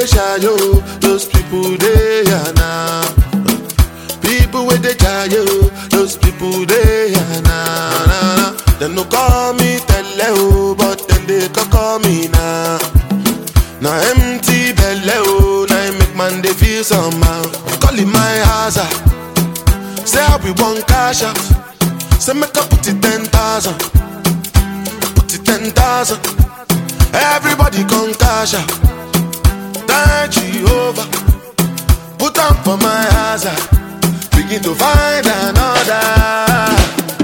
they shayo, those people they are now. People with the jayo, those people they are now. Nah, nah. They no call me tele o, but then they can call me now. Now empty belly oh, now it make man they feel somehow. Calling my house, ah. say I be one cash out. Say make I put it ten thousand, put it ten thousand. Everybody come cash out. Thank Jehovah, put on for my house. ah. Begin to find another.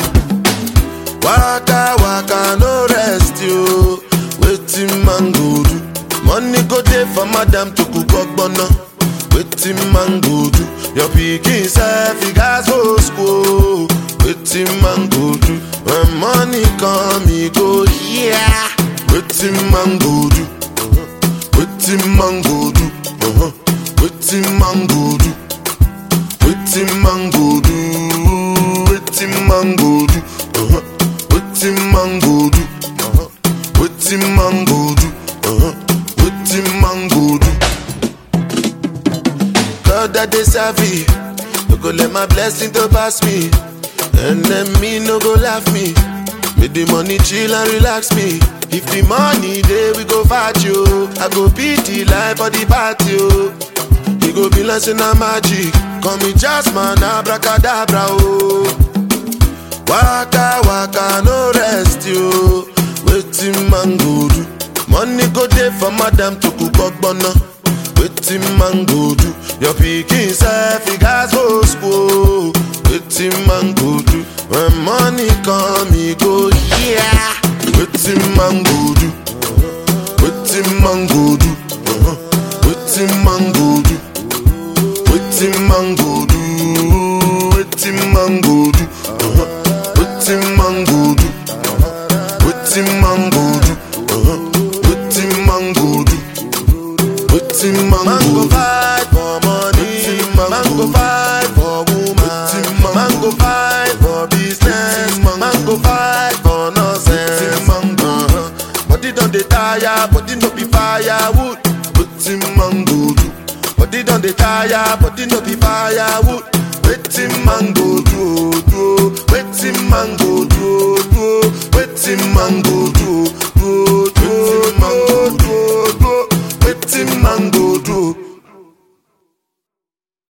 Waka waka no rest you. Waiting man go do. Money go dey for madam to cook ogbonna. Waiting man go do. Your pikin self he gas go school. Waiting man go do. When money come he go yeah. Waiting man go do. Waiting man go do. Uh-huh. Waiting man go do. Waiting man go do. Waiting man go do. Uh-huh. Waiting man go do. Uh-huh. Waiting man go do. Uh-huh. Waiting man go do. God that they serve me. No go let my blessing to pass me. And then me no go laugh me. Make the money chill and relax me. If the money there we go fight you. I go beat the life for the party. oh. You go be like say na magic. Call me Jasmine, abracadabra, oh. Waka waka no rest yo. Waiting man go do. Money go dey for madam to cook ogbonna. Waiting man go do. Your pikin self he gas go school. Waiting man go do. When money come he go yeah. Waiting man go do. Waiting man go do. Uh-huh. Waiting man go do. Waiting man go do. Waiting man go do. Uh-huh. Waiting man go do. Waiting man go do. Uh-huh. Waiting man go do. Waiting man go fight for money. Man go fight for woman. Man go fight for business. Man go fight for nonsense. Uh-huh. Body don dey tire, body no be firewood. Waiting man go do. Body don dey tire, body no be firewood. Waiting man go do, oh, do. oh. Waiting man go do, oh, do. oh. Waiting man go do. oh.